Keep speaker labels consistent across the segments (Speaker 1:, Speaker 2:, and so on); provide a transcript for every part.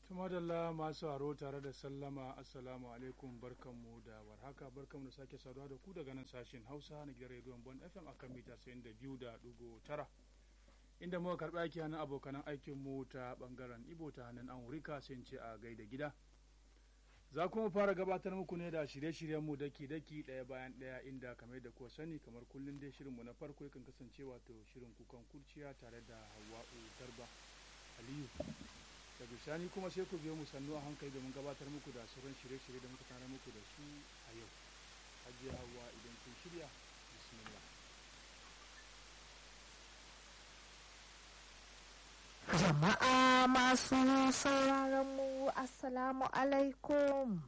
Speaker 1: tumadalla masu haro tare da sallama assalamu alaikum barkanmu da warhaka barkanmu da sake saduwa da ku daga nan sashen hausa na gidan rediyon bon fm a kan mita sayin da biyu da dugo tara inda muka karɓi aiki hannun abokanan aikinmu ta ɓangaren ibo ta hannun amurka sai ce a gaida gida za kuma fara gabatar muku ne da shirye-shiryenmu daki-daki ɗaya bayan ɗaya inda kamar da kuwa sani kamar kullum dai shirinmu na farko yakan kasance wato shirin kukan kurciya tare da hawa'u garba aliyu da bisani kuma sai ku biyo mu sannu a hankali domin gabatar muku da sauran shirye-shirye da muka tana muku da su a yau hajiya hawa idan kun shirya bismillah
Speaker 2: Jama'a masu sauraron mu Assalamu alaikum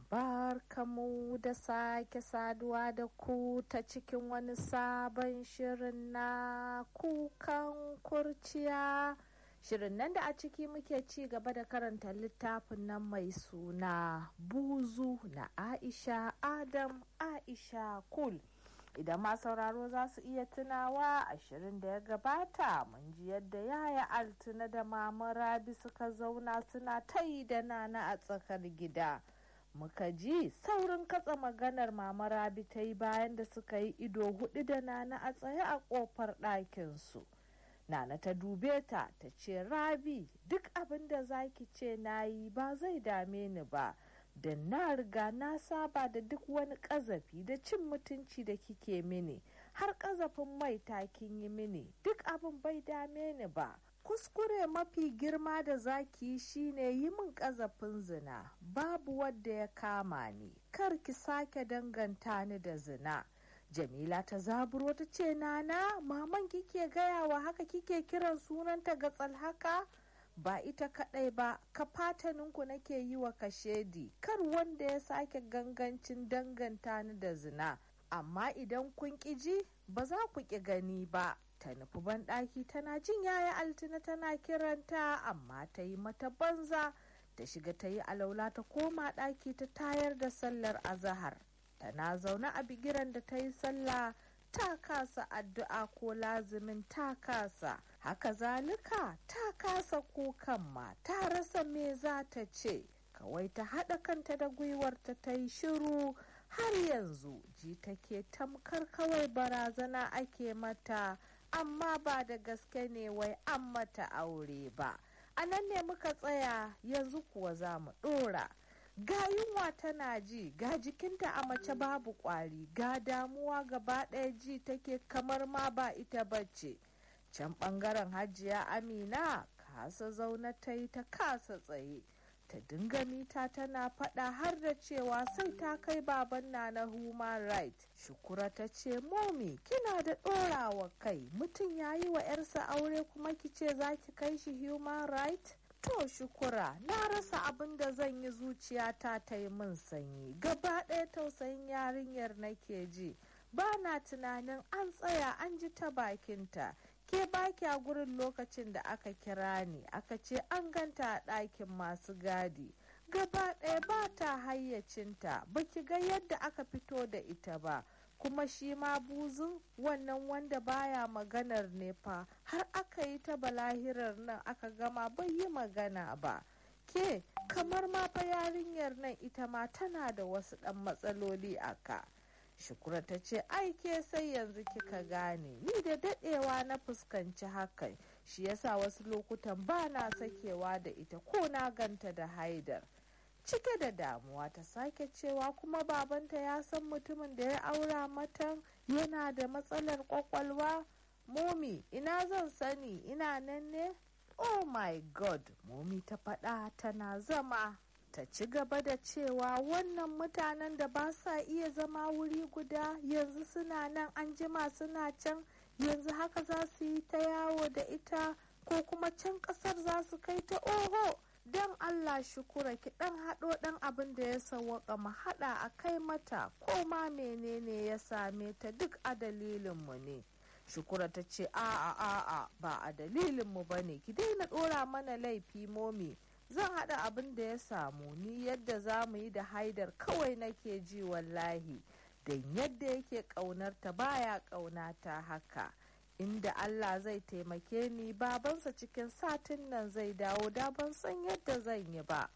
Speaker 2: barkamu da sake saduwa da ku ta cikin wani sabon shirin na kukan kurciya. Shirin nan da a ciki muke ci gaba da karanta littafin nan mai suna buzu na Aisha Adam Aisha Kul. idan ma sauraro za su iya tunawa ashirin da ya gabata mun ji yadda yaya altuna da mama rabi suka zauna suna ta yi da nana a tsakar gida muka ji saurin katsa maganar mama rabi ta yi bayan da suka yi ido hudu da nana a tsaye a kofar ɗakinsu nana ta dube ta ta ce rabi duk abin da zaki ce na yi ba zai dame ni ba da na riga na saba da duk wani ƙazafi da cin mutunci da kike mini har ƙazafin mai kin yi mini duk abin bai dame ni ba kuskure mafi girma da zaki shine yi min ƙazafin zina babu wadda ya kama ni kar ki sake danganta ni da zina jamila ta zaburo ta ce nana maman kike gaya wa haka kike kiran sunanta ga haka ba ita kadai ba ka fataninku nake yi wa kashedi kar wanda ya sake gangancin danganta ni da zina amma idan kun ji ba za ku ƙi gani ba ta nufi banɗaki tana jin yaya altina tana kiranta amma ta yi mata banza ta shiga ta yi alaula ta koma ɗaki ta tayar da sallar azahar tana zaune a bigiran da ta yi sallah ta kasa addu'a ko lazimin ta kasa haka zalika ta kasa kukan ma ta rasa me za ta ce kawai ta haɗa kanta da gwiwarta ta yi shiru har yanzu ji take tamkar kawai barazana ake mata amma ba da gaske ne wai an mata aure ba a nan ne muka tsaya yanzu kuwa za mu ɗora ga yunwa tana ji ga jikinta a mace babu kwari ga damuwa gaba ɗaya ji take kamar ma ba ita bace can ɓangaren hajiya amina kasa zaune ta yi ta kasa tsaye ta dinga mita tana faɗa har da cewa sai ta kai baban na na human right shukura ta ce momi kina da ɗorawa kai mutum ya yi wa 'yarsa aure kuma ki ce za ki kai shi human right To shukura na rasa abin da zan yi zuciyata ta yi min sanyi gaba ɗaya tausayin yarinyar nake ji ba na tunanin an tsaya an ji ta bakinta ke baki a gurin lokacin da aka kira ni aka ce an ganta a ɗakin masu gadi gaba ɗaya ba ta hayyacinta baki ga yadda aka fito da ita ba kuma shi ma buzun wannan wanda baya maganar ne fa har aka yi ta balahirar nan aka gama bai yi magana ba ke kamar ma fa yarinyar nan ita ma tana da wasu ɗan matsaloli a ka shukura ta ce ai ke sai yanzu kika gane ni da daɗewa na fuskanci hakan shi yasa wasu lokutan ba na sakewa da ita ko na ganta da haidar cike da damuwa ta sake cewa kuma babanta ya san mutumin da ya aura mata yana da matsalar kwakwalwa momi ina zan sani ina nan ne oh my god momi ta faɗa tana zama ta ci gaba da cewa wannan mutanen da ba sa iya zama wuri guda yanzu suna nan an jima suna can yanzu haka za su yi ta yawo da ita ko kuma can ƙasar za su kai ta oho don Allah shukura ki dan haɗo ɗan abin da ya sawwaka mu haɗa a kai mata ko ma menene ya same ta duk a dalilinmu ne shukura ta ce a'a a'a ba a dalilinmu ba ne ki daina ɗora mana laifi momi zan haɗa abin da ya samu ni yadda za mu yi da haidar kawai nake ji wallahi don yadda yake ƙaunarta baya ƙaunata haka inda Allah zai taimake ni babansa cikin satin nan zai dawo da ban san yadda zan yi ba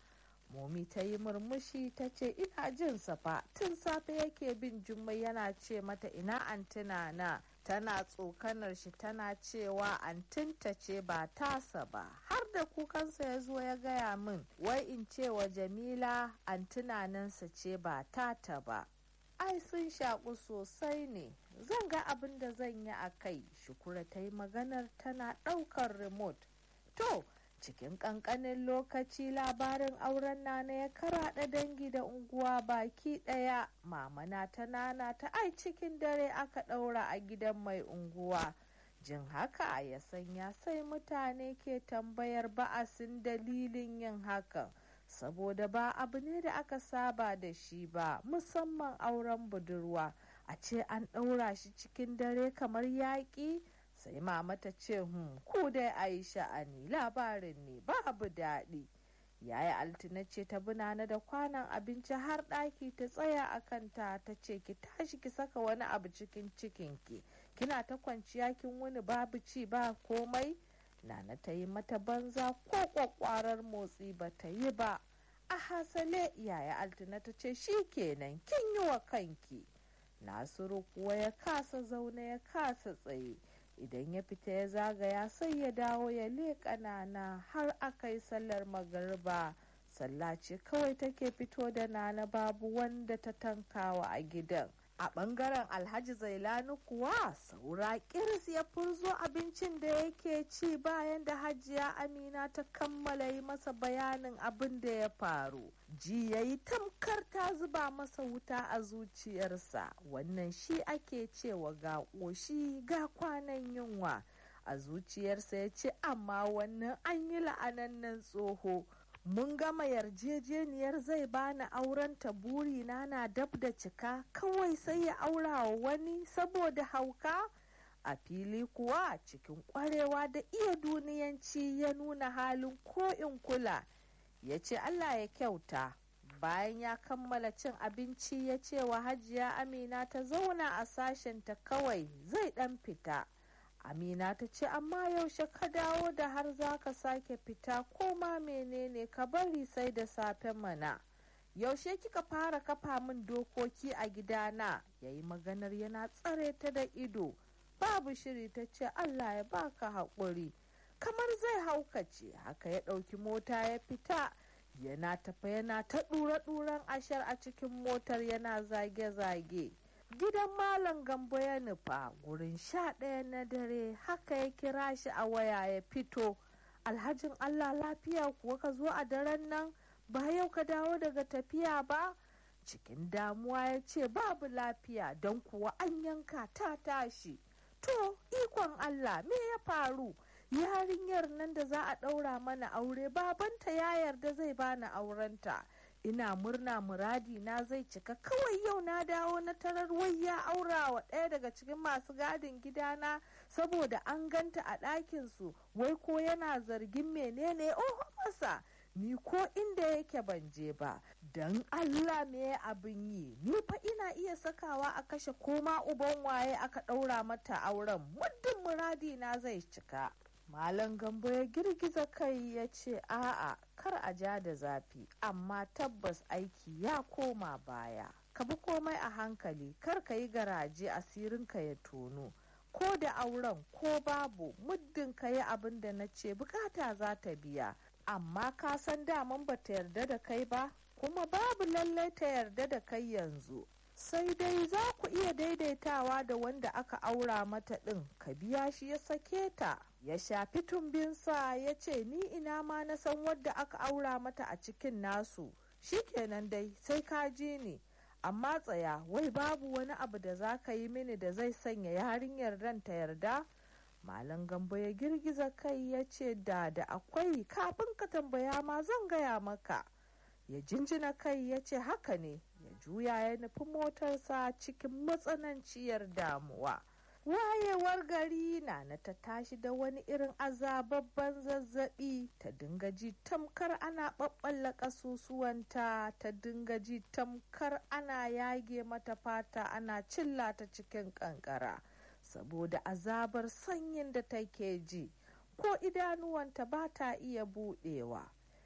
Speaker 2: momi ta yi murmushi ta ce ina jin fa tun safe yake bin jummai yana ce mata ina antina na tana tsokanar shi tana cewa antinta ce ba tasa ba har da kukansa ya zo ya gaya min wai in ce wa jamila antinanansa ce ba tata ba ai sun shaƙu sosai ne zan ga abin da zan yi a kai shukura ta yi maganar tana ɗaukar remote to cikin ƙanƙanin lokaci labarin auren nana ya karaɗa dangi da unguwa baki ɗaya mamana ta nana ta ai cikin dare aka ɗaura a gidan mai unguwa jin haka ya sanya sai mutane ke tambayar ba'asin dalilin yin hakan saboda ba abu ne da aka saba da shi ba musamman auren budurwa a ce an ɗaura shi cikin dare kamar yaƙi sai mama ta ce hmm ku dai a yi sha'ani labarin ne babu daɗi yaya altina ce ta binana da kwanan abinci har ɗaki ta tsaya a kanta ta ce ki tashi ki saka wani abu cikin cikinki kina ta kwanciya kin wuni babu ci ba komai nana ta yi mata banza ko kwakwarar motsi ba ta yi ba a hasale yaya altina ta ce shi kenan kin yi wa kanki nasiru kuwa ya kasa zaune ya kasa tsaye idan ya fita ya zagaya sai ya dawo ya leƙa nana har aka yi sallar magariba sallah ce kawai take fito da nana babu wanda ta tankawa a gidan a bangaren alhaji zailani kuwa saura kirs ya furzo abincin da yake ci bayan da hajiya amina ta kammala yi masa bayanin abin da ya faru ji ya yi tamkar ta zuba masa wuta a zuciyarsa wannan shi ake cewa ga ƙoshi ga kwanan yunwa a zuciyarsa ya ce amma wannan an yi la'anannen tsoho mun gama yarjejeniyar zai bani auren ta burina na dab da cika kawai sai ya aura wa wani saboda hauka a fili kuwa cikin kwarewa da iya duniyanci ya nuna halin ko in kula ya ce allah ya kyauta bayan ya kammala cin abinci ya ce wa hajiya amina ta zauna a sashenta kawai zai dan fita amina ta ce amma yaushe ka dawo da har za ka sake fita ko ma menene ka bari sai da safe mana yaushe kika fara kafa min dokoki a gidana ya yi maganar yana tsare ta da ido babu shiri ta ce allah ya baka haƙuri kamar zai haukace haka ya ɗauki mota ya fita yana tafa yana ta ɗura-ɗuran ashar a cikin motar yana zage-zage gidan malam gambo ya nufa gurin sha ɗaya na dare haka ya kira shi a waya ya fito alhajin allah lafiya kuwa ka zo a daren nan ba yau ka dawo daga tafiya ba cikin damuwa ya ce babu lafiya don kuwa an yanka ta tashi to ikon allah me ya faru yarinyar nan da za a ɗaura mana aure babanta ya yarda zai bani aurenta ina murna muradi na zai cika kawai yau na dawo na tarar wai ya aura wa ɗaya daga cikin masu gadin gidana saboda an ganta a ɗakinsu wai ko yana zargin menene oho masa ni ko inda yake ban je ba don allah me abin yi ni fa ina iya sakawa a kashe koma uban waye aka ɗaura mata auren muddin muradi na zai cika Malam Gambo ya girgiza kai ya ce a'a kar a ja da zafi amma tabbas aiki ya koma baya. Ka bi komai a hankali kar ka yi garaje asirinka ya tono. Ko da auren ko babu muddin ka yi abin da na ce bukata za ta biya. Amma ka san daman ba ta yarda da kai ba kuma babu lallai ta yarda da kai yanzu. sai dai za ku iya daidaitawa da wanda aka aura mata ɗin ka biya shi ya sake ta ya shafi tumbinsa ya ce ni ina ma na san wadda aka aura mata a cikin nasu shikenan dai sai ka ji ni amma tsaya wai babu wani abu da za ka yi mini da zai sanya yarinyar ran ta yarda malam gambo ya girgiza kai ya ce da da akwai kafin ka tambaya ma zan gaya maka ya jinjina kai ya ce haka ne ya juya ya nufi motarsa cikin matsananciyar damuwa wayewar gari na na ta tashi da wani irin azababban zazzabi ta dinga ji tamkar ana ɓaɓɓalla ƙasusuwanta ta dinga ji tamkar ana yage mata fata ana cilla ta cikin ƙanƙara saboda azabar sanyin da take ji ko idanuwanta ba ta iya buɗewa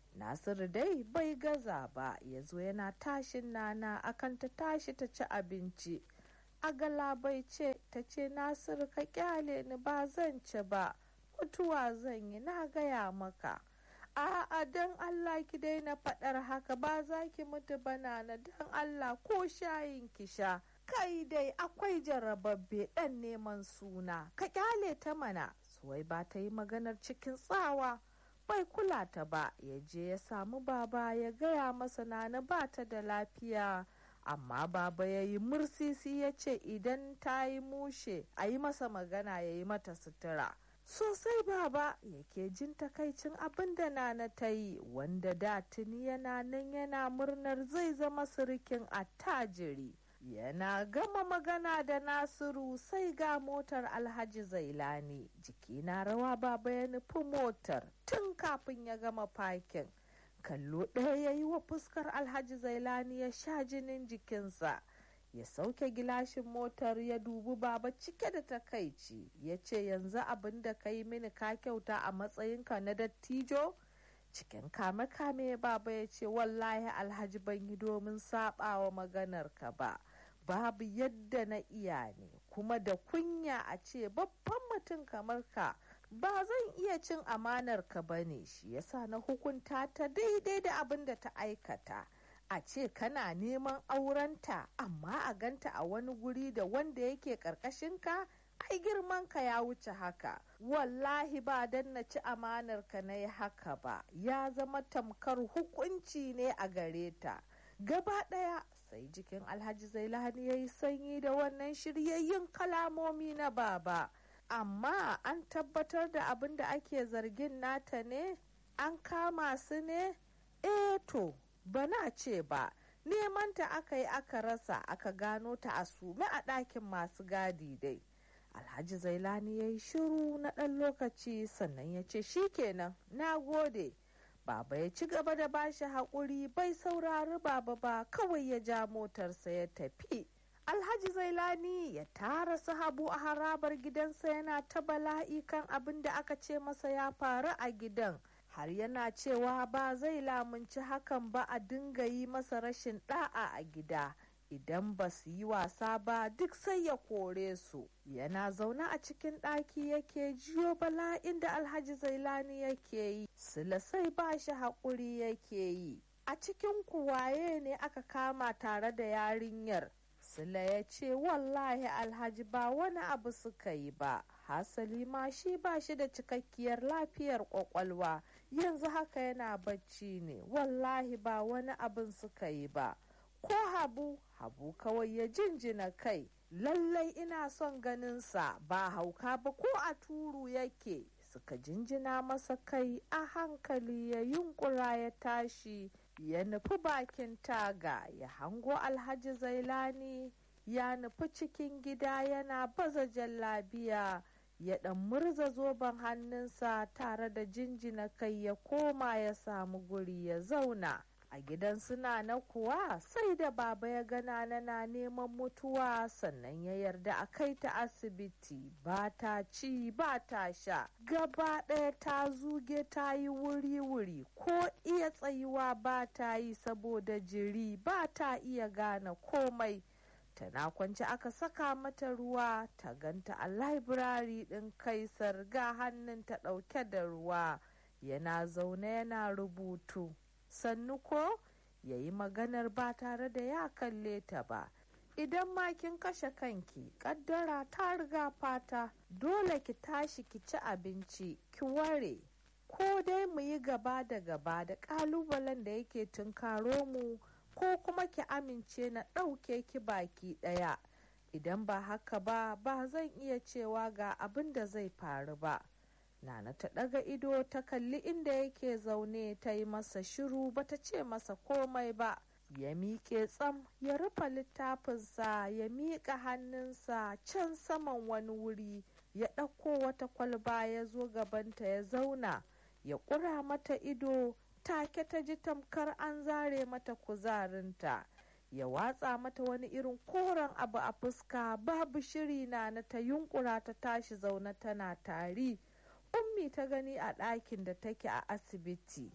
Speaker 2: nasiru dai bai gaza ba ya zo yana tashin nana akan ta tashi ta ci abinci a galabai ce ta ce nasiru ka kyale ni ba zan ci ba mutuwa zan yi na gaya maka a'a don allah ki daina faɗar haka ba za ki mutu banana don allah ko shayin ki sha kai dai akwai jarababbe ɗan neman suna ka kyale ta mana suwai ba ta yi maganar cikin tsawa bai kula ta ba ya je ya samu baba ya gaya masa nana ba ta da lafiya amma baba ya yi mursisi ya ce idan ta yi mushe a yi masa magana ya yi mata sutura sosai baba yake jin takaicin abin da nana ta yi wanda da tuni yana nan yana murnar zai zama sirikin attajiri yana gama magana da nasiru sai ga motar alhaji zailani jiki na rawa baba ya nufi motar tun kafin ya gama fakin kallo ɗaya ya yi wa fuskar alhaji zailani ya sha jinin jikinsa ya sauke gilashin motar ya dubi baba cike da takaici ya ce yanzu abin da ka yi mini ka kyauta a matsayinka na dattijo cikin kame-kame baba ya ce wallahi alhaji ban yi domin saɓawa maganar ka ba babu yadda na iya ne kuma da kunya a ce babban mutum kamar ka ba zan iya cin amanar ka ba ne shi yasa na hukunta ta daidai da abin da ta aikata a ce kana neman aurenta amma a ganta a wani guri da wanda yake ka ai girman ka ya wuce haka wallahi ba dan na ci amanar ka na yi haka ba ya zama tamkar hukunci ne a gare ta gaba ɗaya sai jikin alhaji zailani ya yi sanyi da wannan shiryayyun kalamomi na baba amma an tabbatar da abin da ake zargin nata ne an kama su ne eh to bana ce ba nemanta aka yi aka rasa aka gano ta a sume a ɗakin masu gadi dai alhaji zailani ya yi shiru na ɗan lokaci sannan ya ce shikenan na gode baba ya ci gaba da bashi haƙuri bai saurari baba ba kawai ya ja motarsa ya tafi alhaji zailani ya tara sahabu a harabar gidansa yana ta bala'i kan abin da aka ce masa ya faru a gidan har yana cewa ba zai lamunci hakan ba a dinga yi masa rashin da'a a gida idan ba su yi wasa ba duk sai ya kore su yana zaune a cikin ɗaki yake jiyo bala'in da alhaji zailani yake yi sila sai ba shi haƙuri yake yi a cikin kuwaye ne aka kama tare da yarinyar sila ya ce wallahi alhaji ba wani abu suka yi ba hasali ma shi ba shi da cikakkiyar lafiyar kwakwalwa yanzu haka yana bacci ne wallahi ba wani abin suka yi ba ko habu habu kawai ya jinjina kai lallai ina son ganinsa ba hauka ba ko a turu yake suka jinjina masa kai a hankali ya yunkura ya tashi ya nufi bakin taga ya hango alhaji zailani ya nufi cikin gida yana baza jallabiya ya ɗan murza zoben hannunsa tare da jinjina kai ya koma ya samu guri ya zauna a gidan suna na kuwa sai da baba ya gana na neman mutuwa sannan ya yarda a kai ta asibiti ba ta ci ba ta sha gaba ɗaya ta zuge ta yi wuri-wuri ko iya tsayuwa ba ta yi saboda jiri ba ta iya gane komai tana kwance aka saka mata ruwa ta ganta a laibirari ɗin kaisar ga hannun ta ɗauke da ruwa yana zaune yana rubutu sannu ko ya yi maganar ba tare da ya kalle ta ba idan ma kin kashe kanki kaddara ta riga fata dole ki tashi ki ci abinci ki ware ko dai mu yi gaba da gaba da kalubalen da yake tunkaro mu ko kuma ki amince na ɗauke ki baki ɗaya idan ba haka ba ba zan iya cewa ga abin da zai faru ba Nana ta ɗaga ido ta kalli inda yake zaune ta yi masa shiru bata ce masa komai ba. Ya miƙe tsam ya rufe littafinsa ya miƙa hannunsa can saman wani wuri ya ɗauko wata kwalba ya zo gabanta ya zauna ya ƙura mata ido take ta ji tamkar an zare mata kuzarinta. ya watsa mata wani irin koren abu a fuska babu shiri na na ta yunkura ta tashi zaune tana tari. ummi ta gani a ɗakin da take a asibiti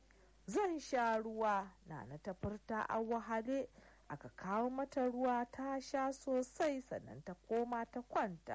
Speaker 2: zan sha ruwa nana ta furta a wahale aka kawo mata ruwa ta sha sosai sannan ta koma ta kwanta